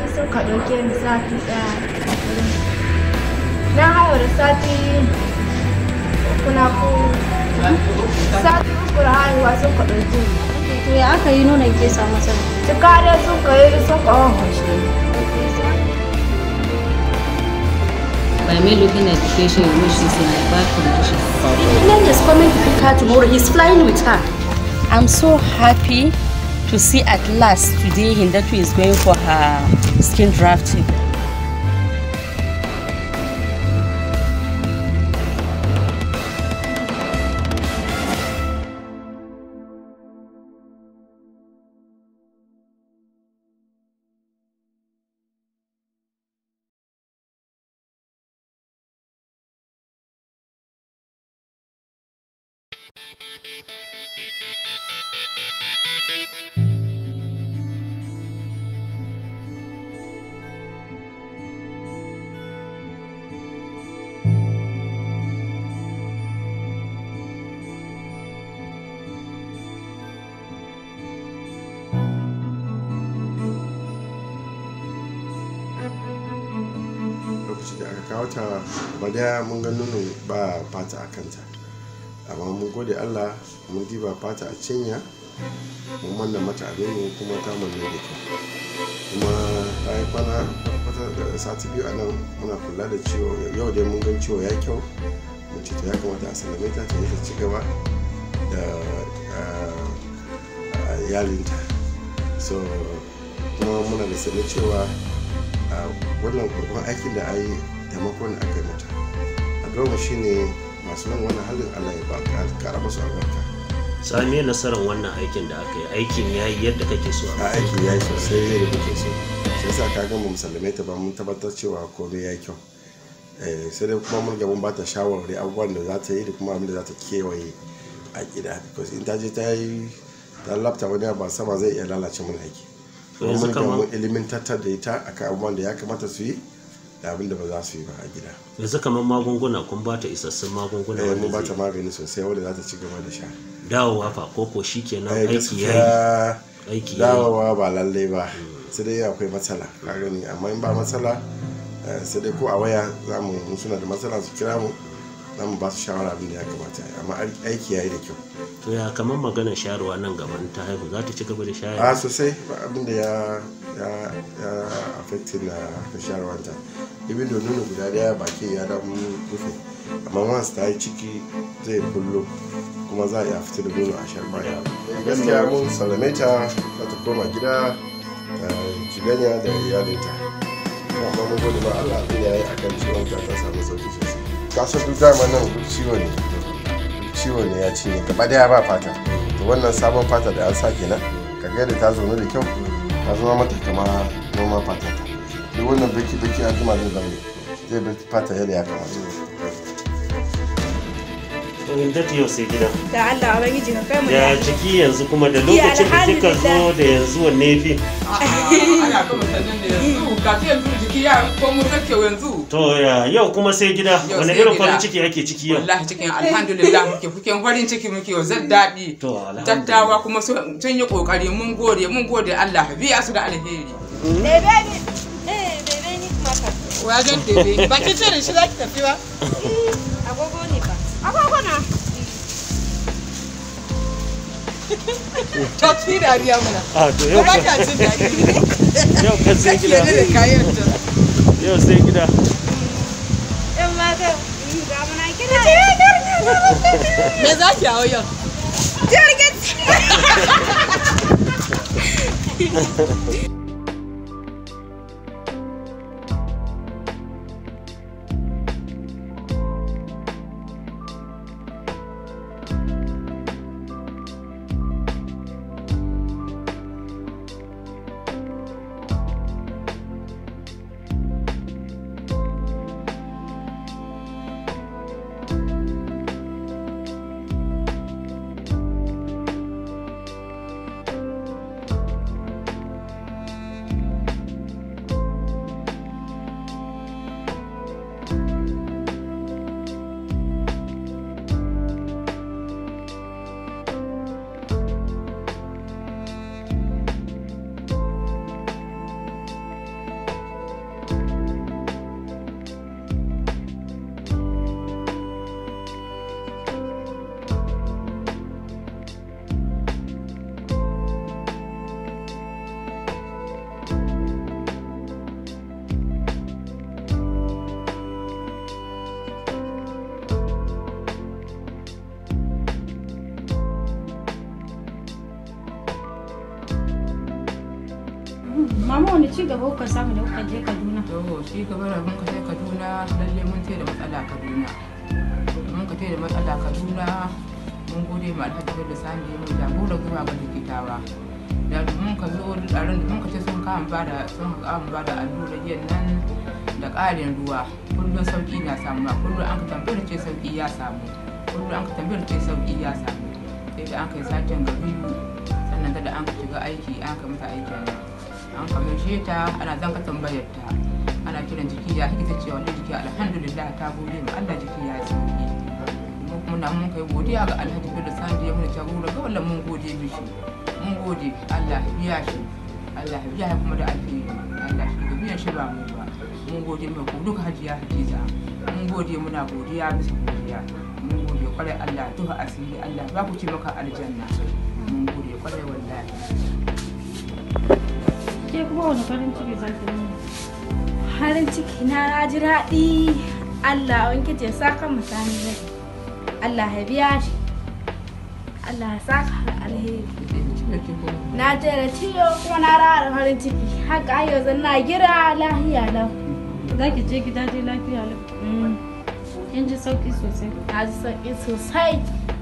sun ka ɗauke ni sati ɗaya wurin su. na haihu da sati uku na ko sati uku da haihuwa sun ka ɗauke ni To ya aka yi nonon ke samu matsala? cika dai sun ka yi sun ka wahashe ni By me looking at the patient, you know she's in a bad condition. Glenn is coming to pick her tomorrow. He's flying with her. I'm so happy to see at last today Hindatu is going for her skin drafting. lokaci da aka kawo ta ba daya mun ga nono ba fata a kanta amma mun gode allah mun diba fata a cinya mun manna mata a nono kuma ta manne da kyau kuma ta yi kwana kwata da sati biyu a nan muna kula da ciwo yau dai mun gan ciwo ya kyau mun ce to ya kamata a sallame ta ta yi ta ci gaba da ah, ah, yalinta so kuma muna da sanin cewa a wannan babban aikin da a yi taimakon da aka yi mata a shi ne masu nan wannan halin allah ya ba kara masu albarka sami nasarar wannan aikin da aka yi aikin ya yi yadda kake so a aikin ya yi sosai yadda muke so sai sa ka gama musulmai ta ba mun tabbatar cewa komai ya yi kyau Eh, sai dai kuma mun ga mun ba ta shawarwari abubuwan da za ta yi da kuma abin da za ta kewaye a gida because in ta je ta yi ta lafta wani abu a sama zai iya lalace mun aiki kuma yanzu mun ga kamar mun ilimantar da ita akan abubuwan da ya kamata su yi da abin da ba za su yi ba a gida yanzu kamar magunguna kun ba ta isassun magunguna eh wanda mun ba ta zai magani sosai wanda za ta ci gaba da sha dawowa fa koko shi kenan Eh, aiki ya gaskiya yi aiki ya yi dawowa ba lallai ba sai dai akwai matsala ka gani amma in ba matsala eh, sai dai ko a waya za mu in suna da matsala su kira mu za mu ba su shawara abin da ya kamata a yi. amma aiki ya yi da kyau to ya kamar maganar shayarwa nan gaban ta haihu za ta ci gaba da a shayarwa sosai ba abin da ya ya ya affecting na harkar shayarwanta ibin da nuna guda daya baki ya dan rufe amma once ta yi ciki zai bullo kuma za a iya fita da nono a shan baya gaskiya mun sallame ta za ta koma gida ta ciganya da iyalinta amma mun gode ba Allah abin ya yi akan ciwon ta ta samu sauki sosai kasan duk dama nan duk ciwo ne duk ciwo ne ya cinye gaba daya ba fata to wannan sabon fata da an sa kenan ka ga yadda ta zaune da kyau ta zama mata kama noma fata ta duk wannan baki baki an jima zai zama zai bar fata yadda ya kamata to in ta yau sai gida da Allah ubangiji ka kai mu ya lafiya. ciki yanzu kuma da lokacin da kika zo da yanzu wanne ya fi ana gama sannan da yanzu ga yanzu jiki ya komo kake yanzu to ya yau kuma sai gida Yau wani sai irin gida. farin ciki ake ciki yau wallahi cikin alhamdulillah muke kuke farin ciki muke yau zan daɗi to alhamdulillah dattawa kuma sun sun yi kokari mun gode mun gode Allah biya su da alheri Bebe ni. Eh, bebe ni kuma ka. wajen tebe ba ki ce da shi za ki tafi ba Agogo ne ba. Agogo na. to ki dariya muna a to yau ba kan ka cin dariya yau kan sai gida da kayan ta yau sai gida Yan mata. Ga muna kira. me za ki hawo yau Jirgin. gaba kuka samu da kuka je Kaduna. to shi gaba da mun ka je kaduna lalle mun ce da matsala kaduna mun ka ce da matsala kaduna mun gode ma alhaji bello sani mun jagora zuwa ga likitawa da mun ka zo taron da mun ka ce sun kawo ba da sun kawo ba da allurar yin nan da ƙarin ruwa kullum sauƙi na samu kullum an ka tambayar ce sauƙi ya samu kullum an ka tambayar ce sauƙi ya samu sai da an kai satin ga biyu sannan da an ka shiga aiki an ka mata aikin an kamishe ta ana zan ka tambayar ta ana kiran jiki ya ita ce wani jiki alhamdulillah ta gode ma Allah jiki ya sauki mu kuma na mun kai godiya ga Alhaji Bello Sandi ya mun jagora ga wallan mun gode mishi mun gode Allah ya biya shi Allah ya biya shi kuma da alheri Allah shi ga biyan shi ba mu ba mun gode mai ku duka hajiya Hadiza mun gode muna godiya bisa godiya mun gode kwarai Allah ya tuha asiri Allah ba ku ci maka aljanna mun gode kwarai wallahi Ke kuma wani farin ciki za ki nuna? Harin ciki na na ji daɗi. Allah wanke ce saka mutane rai. Allah ya biya shi. Allah ya saka da alheri. Na je da ciwo kuma na rawa da farin ciki. Haka ai yanzu na gira lahiya lau. Za ki je gida dai lafiya lau. Mm, Kin ji sauki sosai. Na ji sauƙi sosai.